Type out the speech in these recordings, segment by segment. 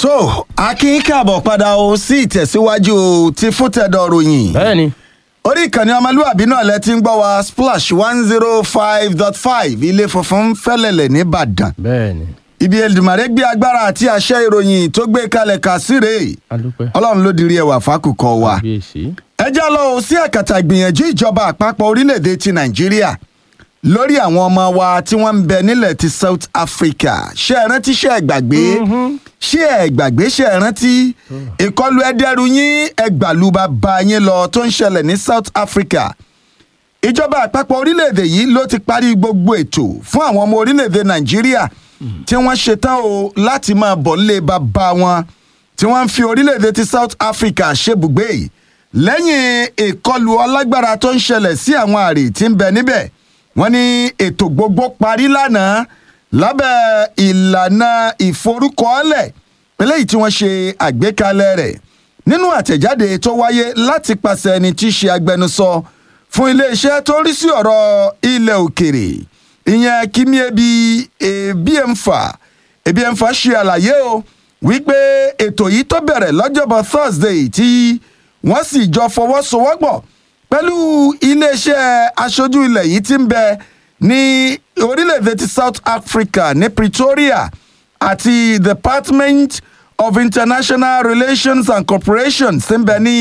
tó akin káàbọ̀ padà o sí ìtẹ̀síwájú ti fúntẹ̀dọ̀ ròyìn bẹ́ẹ̀ni orí ìkànnì ọmọlúwàbí náà lẹ ti ń gbọ́ wa splash one zero five dot five ilé funfun fẹ́lẹ̀lẹ̀ nìbàdàn bẹ́ẹ̀ni ibi Èdùmàrè gbé agbára àti àṣẹ ìròyìn tó gbé kalẹ̀ kà síre adúpẹ́ ọlọ́run ló dirí ẹwà fákùkọ wa kábíyèsí ẹ já lọ o sí àkàtà ìgbìyànjú ìjọba àpapọ̀ orílẹ̀-èdè ti nàìjíríà lórí àwọn ọmọ wa tí wọ́n ń bẹ nílẹ̀ ti south africa ṣé ẹ rántí ṣé ẹ gbàgbé ṣé ẹ gbàgbé ṣé ẹ rántí ìkọlù ẹdẹrù yín ẹgbàlúba bá yín lọ tó ń ṣẹlẹ̀ ní south africa ìjọba àpapọ̀ orílẹ̀-èdè yìí ló ti parí gbogbo ètò fún àwọn ọmọ orílẹ̀-èdè nàìjíríà tí wọ́n ṣetán o láti máa bọ̀ nílé bàbá wọn tí wọ́n ń fi orílẹ̀-èdè ti south africa ṣebùgbé lẹ́yìn ìkọlù ọlágbára tó ń ṣẹlẹ̀ sí àwọn àrè tí ń bẹ níbẹ̀ wọ́n ní ètò gbogbo parí lánàá lábẹ́ ìlànà ìforúkọọ́lẹ̀ eléyìí tí wọ́n ṣe àgbékalẹ̀ rẹ̀ nínú àtẹ̀jáde tó wáyé láti pàṣẹ ẹni tí í ṣe agbẹnusọ fún iléeṣẹ́ tó ń rí sí ọ̀rọ̀ ilẹ̀ òkèrè ìyẹn kíní ebi ebiemfa ebiemfa ṣe àlàyé o wípé ètò yìí tó bẹ̀rẹ̀ lọ́jọ́bọ̀ thursday tí wọ́n sì jọ fọwọ́sowọ́pọ̀ pẹ̀lú iléeṣẹ́ aṣojú ilẹ̀ yìí tí ń bẹ ní orílẹ̀-èdè ti south africa ní pretoria àti department of international relations and cooperation tí ń bẹ ní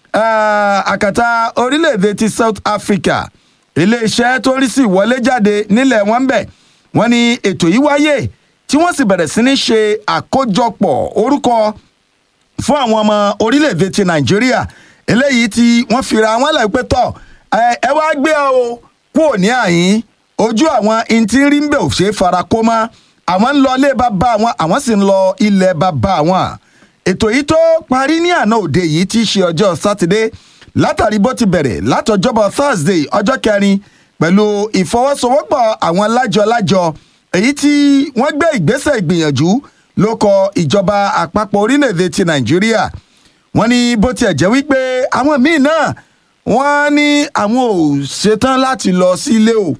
ah, àkàtà orílẹ̀-èdè ti south africa iléeṣẹ́ tó ń rí sí ìwọlé jáde nílẹ̀ wọn ń bẹ̀ wọ́n ní ètò yìí wáyé tí wọ́n sì bẹ̀rẹ̀ sí ní ṣe àkójọpọ̀ orúkọ fún àwọn ọmọ orílẹ̀-èdè ti nàìjíríà eléyìí tí wọ́n fira wọn lẹ̀ pé tọ̀ ẹ ẹ wá gbé ọ o kúrò ní àyín ojú àwọn intí rí ń bẹ̀ ò ṣe é fara kó mọ́ àwọn ń lọ ilé bàbá àwọn àwọn sì ń lọ ilẹ̀ bàbá àwọn ètò yìí tó parí ní àná òde yìí tí í ṣe ọjọ́ sátidé látàrí bó ti bẹ̀rẹ̀ látọjọ́bọ̀ thursday ọjọ́ kẹrin pẹ̀lú ìfọwọ́sowọ́pọ̀ àwọn lájọ-lájọ èyí tí wọ́n gbé ìgbésẹ̀ ìgbìyànjú ló kọ ìjọba àpapọ̀ orílẹ̀-èdè ti nàìjíríà wọ́n ní bó tiẹ̀ jẹ́ wípé àwọn míì náà wọ́n ní àwọn ò ṣetán láti lọ sílé o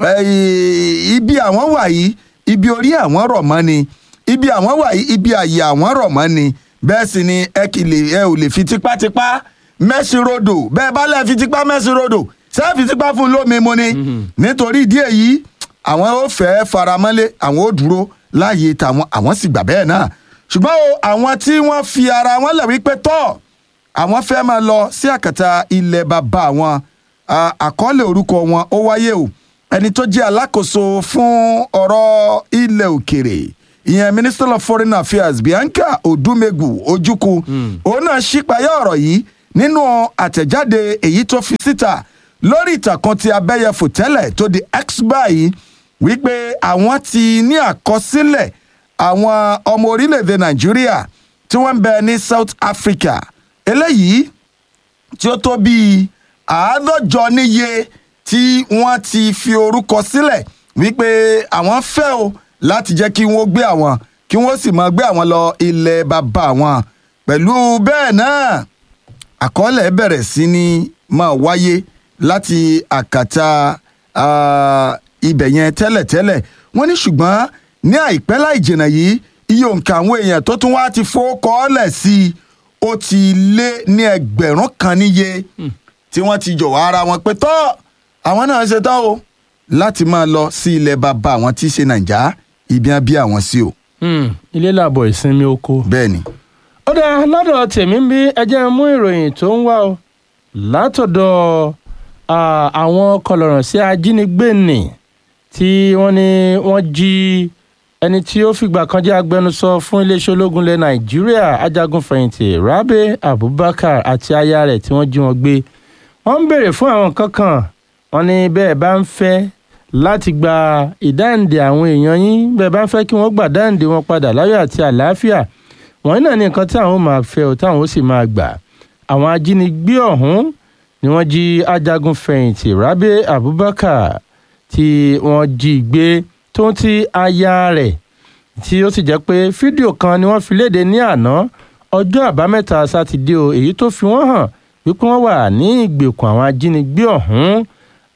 Eh, ibi àwọn wà yìí ibi orí àwọn rọ̀ mọ́ ni ibi àwọn wà yìí ibi àyè àwọn rọ̀ mọ́ ni bẹ́ẹ̀ sì ni ẹ kì lè ẹ ò lè fi tipátipá mẹ́sìn rodò bẹ́ẹ̀ bá lẹ́ẹ̀ fi tipá mẹ́sìn rodò ṣé fi tipá fún un lómi mu ni nítorí ìdí èyí àwọn ò fẹ́ faramọ́lé àwọn ò dúró láàyè tàwọn àwọn sì gbà bẹ́ẹ̀ náà ṣùgbọ́n o àwọn tí wọ́n fi ara wọn lẹ̀ wípé tọ́ àwọn fẹ́ máa lọ sí àkàtà ilẹ̀ bàbá wọn À- àkọọ́lẹ̀ orúkọ wọn ó wáyé o ẹni tó jẹ́ alákòóso fún ọ̀rọ̀ ilẹ̀ òkèrè ìyẹn minister of foreign affairs bianca odumegu ojukwu òun náà ṣípayá ọ̀rọ̀ yìí nínú àtẹ̀jáde èyí tó fi síta lórí ìtàkùn ti abẹ́yẹfò tẹ́lẹ̀ tó di x báyìí wípé àwọn ti ní àkọsílẹ̀ àwọn ọmọ orílẹ̀-èdè nàìjíríà tí wọ́n ń bẹ ní south africa eléyìí tí ó tó bíi àádọ́jọ níye tí wọ́n ti fi orúkọ sílẹ̀ wípé àwọn fẹ́ o láti jẹ́ kí wọ́n gbé àwọn kí wọ́n sì máa gbé àwọn lọ ilẹ̀ bàbá àwọn pẹ̀lú bẹ́ẹ̀ náà àkọọ́lẹ̀ bẹ̀rẹ̀ sí ní máa wáyé láti àkàtà ah, ibẹ̀ yẹn tẹ́lẹ̀tẹ́lẹ̀ wọ́n ní ṣùgbọ́n ní àìpẹ́ láì jìnnà yìí iye òǹkà àwọn èèyàn tó tún wá ti fowókọ́ọ́lẹ̀ sí i ó ti lé ní ẹgbẹ̀rún kan níye tí wọ́n ti jọ̀wọ́ ara wọn pé tọ́ àwọn náà ṣe tán o láti máa lọ sí ilẹ̀ bàbá àwọn tí í ṣe nàìjà ibi á bí àwọn sí o Hmm, ilé làbọ̀ ìsinmi oko. bẹ́ẹ̀ ni. ó dáa lọ́dọ̀ tèmi ń bí ẹjẹ́ mú ìròyìn tó ń wá o látọ̀dọ̀ ah, àwọn kọlọ̀rọ̀ sí ajínigbé nì tí wọ́n ní wọ́n jí ẹni tí ó fìgbà kan jẹ́ agbẹnusọ fún iléeṣẹ́ ológun ilẹ̀ nàìjíríà ajagunfẹ̀yìntì rabe abubakar àti aya rẹ̀ tí wọ́n jí wọn gbé wọ́n ń béèrè fún àwọn nǹkan kan wọ́n ní bẹ́ẹ̀ bá ń fẹ́ láti gba ìdáǹdè àwọn èèyàn yín bẹ́ẹ̀ bá ń fẹ́ kí wọ́n gbà dáǹdè wọn padà láyọ̀ àti àlàáfíà wọ́n náà ní nǹkan tí àwọn máa fẹ́ o táwọn ó sì máa gbà àwọn ajínigbé ọ̀hún ni wọ́n jí ajagun fẹ̀yìntì rabe abubakar tí wọ́n jí gbé tó ń ti aya rẹ̀ tí ó sì jẹ́ pé fídíò kan ni wọ́n fi léde ní àná ọjọ́ àbámẹ́ta sátidé o èyí tó fi wọ́n hàn wípé wọ́n wà ní ìgbèkùn àwọn ajínigbé ọ̀hún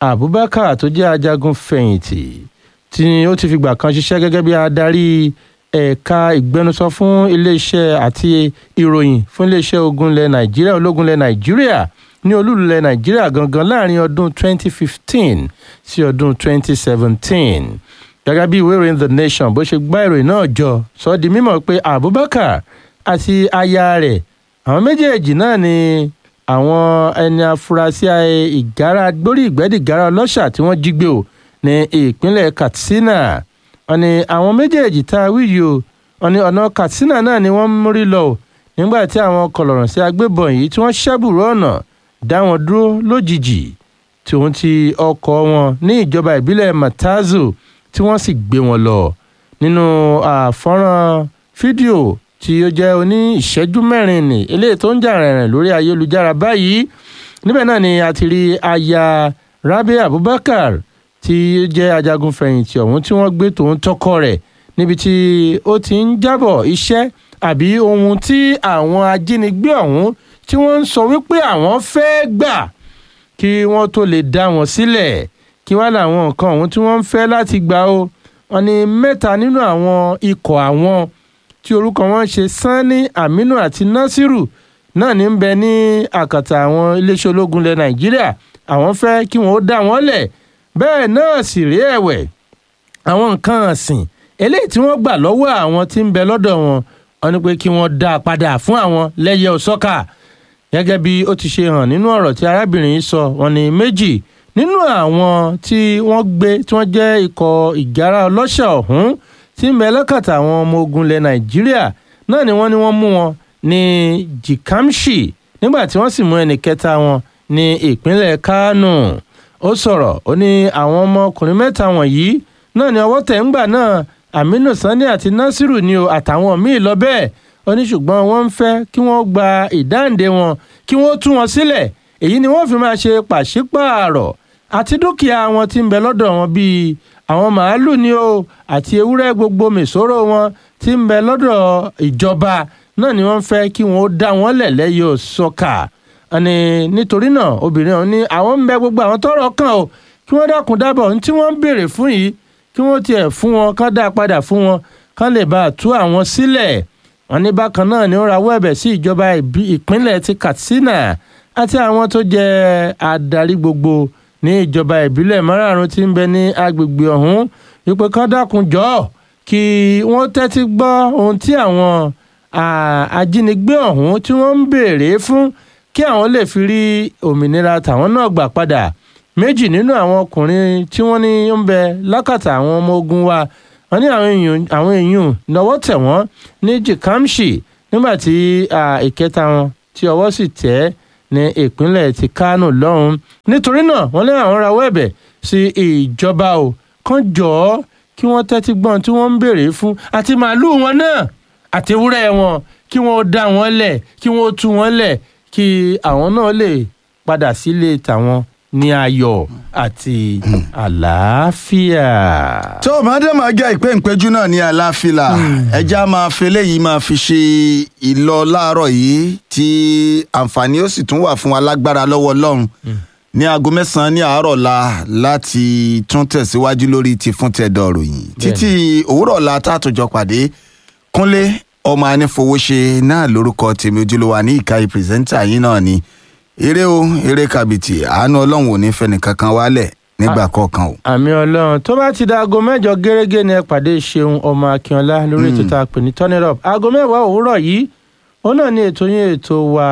abubakar tó jẹ́ ajagun fẹ̀yìntì tí ó ti fìgbà kan ṣiṣẹ́ gẹ́gẹ́ bí adarí ẹ̀ka ìgbẹnusọ fún iléeṣẹ́ àti ìròyìn fún iléeṣẹ́ ogun ilẹ̀ nàìjíríà ológun ilẹ̀ nàìjíríà ní olúlu ilẹ̀ nàìjíríà gangan láàrin ọdún 2015 sí ọdún 2017 gẹ́gẹ́ bí ìwé ìròyìn the nation bó ṣe gbá ìròyìn náà jọ sọ di mímọ̀ pé abubakar àti aya rẹ̀ àwọn méjèèjì náà ni àwọn ẹni afurasí ìgárá gbórí ìgbẹ́dìgárá ọlọ́ṣà tí wọ́n jí gbé o ní ìpínlẹ̀ katsina wọ́n ní àwọn méjèèjì tá a wí yìí o wọ́n ní ọ̀nà katsina náà ni wọ́n mórí lọ o nígbà tí àwọn kọlọ̀rọ̀ sí agbébọn yìí tí wọ́n ṣẹ́bùrú ọ̀nà dá wọn dúró lójijì tòun ti ọkọ̀ wọn ní ìjọba ìbílẹ̀ matazu tí wọ́n sì gbé wọn lọ nínú àfọ́nrán fídíò tí ó jẹ́ oní ìṣẹ́jú mẹ́rin ní eléyìí tó ń jà rìnrìn lórí ayélujára báyìí níbẹ̀ náà ni a ti rí aya rabi abubakar tí ó jẹ́ ajagun fẹ̀yìntì ọ̀hún tí wọ́n gbé tòun tọkọ rẹ̀ níbi tí ó ti ń jábọ̀ iṣẹ́ àbí ohun tí àwọn ajínigbé ọ̀hún tí wọ́n ń sọ wípé àwọn fẹ́ gbà kí wọ́n tó lè dá wọn sílẹ̀ kí wá làwọn nǹkan ọ̀hún tí wọ́n ń fẹ́ láti gbà ó wọn ni mẹ́ta nínú àwọn ikọ̀ àwọn tí orúkọ wọn ṣe sanni aminu àti nasiru náà ní ń bẹ ní àkàtà àwọn iléeṣẹ́ ológun ilẹ̀ nàìjíríà àwọn fẹ́ kí wọ́n ó dá wọn lẹ̀ bẹ́ẹ̀ náà sì rí ẹ̀wẹ̀ àwọn nǹkan ọ̀sìn eléyìí tí wọ́n gbà lọ́wọ́ àwọn tí ń bẹ lọ́dọ̀ wọn wọn ni pé kí wọ́n dá a padà fún àwọn lẹ́yẹ òsọ́kà gẹ́gẹ́ bí ó ti ṣe hàn nínú ọ̀rọ̀ tí arábìnrin yìí sọ wọn ni méjì nínú àwọn tí wọ́n gbé tí wọ́n jẹ́ ikọ̀ ìgárá ọlọ́ṣà ọ̀hún tí ń bẹ lọ́kàtà àwọn ọmọ ogun ilẹ̀ nàìjíríà náà ni wọ́n ní wọ́n mú wọn ní jikamshi nígbà tí wọ́n sì mú ẹnì kẹta wọn ní ìpínlẹ̀ kánò ó sọ̀rọ̀ ó ní àwọn ọmọkùnrin mẹ́ta wọ̀nyí náà ni ọwọ́ tẹ̀ ń gbà náà aminu sani àti nasiru ni o àtàwọn míì lọ bẹ́ẹ̀ ó ní ṣùgbọ́n wọ́n ń fẹ́ kí wọ́n gba ìdáǹdè wọn kí wọ́n tú wọn sílẹ̀ èyí ni wọ́n fi máa ṣe pàṣípààrọ̀ àti dúkìá wọn tí ń bẹ lọ́dọ̀ wọn bíi àwọn màálù ni o àti ewúrẹ́ gbogbo mèsòrò wọn tí ń bẹ lọ́dọ̀ ìjọba náà ni wọ́n fẹ́ kí wọ́n ó dá wọn lẹ̀ lẹ́yìn òsọ́kà ẹni nítorí náà obìnrin ọ̀hún ní àwọn ń bẹ gbogbo àwọn tọ́rọ̀ kàn o kí wọ́n dákun dábọ̀ ohun tí wọ́n ń béèrè fún yìí kí wọ́n tiẹ̀ fún wọn kán dá padà fún wọn kán lè bá a tú àwọn sílẹ̀ wọn ní bákan náà ni ó rawọ́ ẹ̀bẹ̀ sí ìjọba ìpínlẹ̀ ti katsina àti àwọn tó jẹ́ adarí gbogbo ní ìjọba ìbílẹ̀ márààrún tí ń bẹ ní agbègbè ọ̀hún wípé kán dákun jọ kí wọ́n tẹ́tí gbọ́ ohun tí àwọn ajínigbé ọ̀hún tí wọ́n ń béèrè fún kí àwọn lè fi rí òmìnira tàwọn náà gbà padà méjì nínú àwọn ọkùnrin tí wọ́n ní ń bẹ lákàtà àwọn ọmọ ogun wa wọ́n ní àwọn èèyàn lọ́wọ́ tẹ̀ wọ́n ní jikamshi nígbà tí ìkẹta wọn tí ọwọ́ sì tẹ̀ ní ìpínlẹ̀ ti kánò lọ́hùn nítorí náà wọ́n lé àwọn rawọ́ ẹ̀bẹ̀ sí ìjọba o kàn jọ̀ọ́ kí wọ́n tẹ́tí gbọ́n tí wọ́n ń béèrè fún àti màálùú wọn náà àti ewúrẹ́ wọn kí wọ́n dá wọn lẹ̀ kí wọ́n tú wọn lẹ̀ kí àwọn náà lè padà sílé tàwọn ní ayọ̀ àti àlàáfíà. tó o máa dé máa jẹ́ ìpè ìpéjú náà ní àlàáfíà ẹja máa fi eléyìí máa fi ṣe ìlọ láàárọ̀ yìí tí àǹfààní ó sì tún wà fún alágbára lọ́wọ́ ọlọ́run ní aago mẹ́sàn-án ní àárọ̀ la láti tún tẹ̀síwájú lórí ti fún tẹ̀dọ̀ ròyìn títí òwúrọ̀ la tá a tó jọ pàdé kúnlé ọmọ anífowóṣe náà lórúkọ tèmi ojúlówó ní ìka ìpìrìsẹ́ńtà yín náà ni eré o eré kàbìtì àánú ọlọ́run ò ní fẹ́ni kankan wálẹ̀ nígbà kọ̀ọ̀kan o. àmì ọlọ́run tó bá ti da aago mẹ́jọ gẹ́gẹ́ ni ẹ pàdé ṣeun ọmọ akínọlá lórí ètò tá a pè ní turn it up aago mẹ́wàá òwúrọ̀ yìí òun náà ní ètò yín ètò wa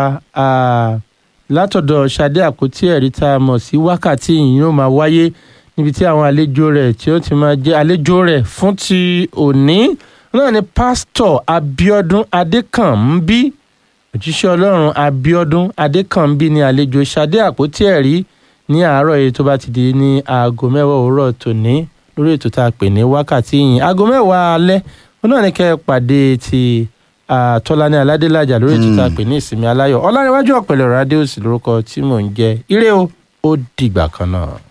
látọ̀dọ̀ ṣadé àpótí ẹ̀rí tá a mọ̀ sí wákàtí yìí yóò máa wáyé níbi tí àwọn àlejò rẹ̀ tí ó ti máa jẹ́ àlejò rẹ̀ fún ti òní náà ni pásítọ̀ abiodun adékànmí òjíṣẹ́ ọlọ́run abiodun adékànbí ní àlejò ṣadé àpótí ẹ̀rí ní àárọ̀ yìí tó bá ti di ní aago mẹ́wàá òwúrọ̀ tòní lórí ètò tá a pè ní wákàtí yìí aago mẹ́wàá alẹ́ wọn náà ní kẹ́ ẹ pàdé ti tọ́lání aládélájà lórí ètò tá a pè ní ìsinmi aláyọ̀ ọlárẹ̀wájú ọ̀pẹ̀lẹ̀ rádíòsì lórúkọ tí mò ń jẹ́ ire o ó dìgbà kan náà.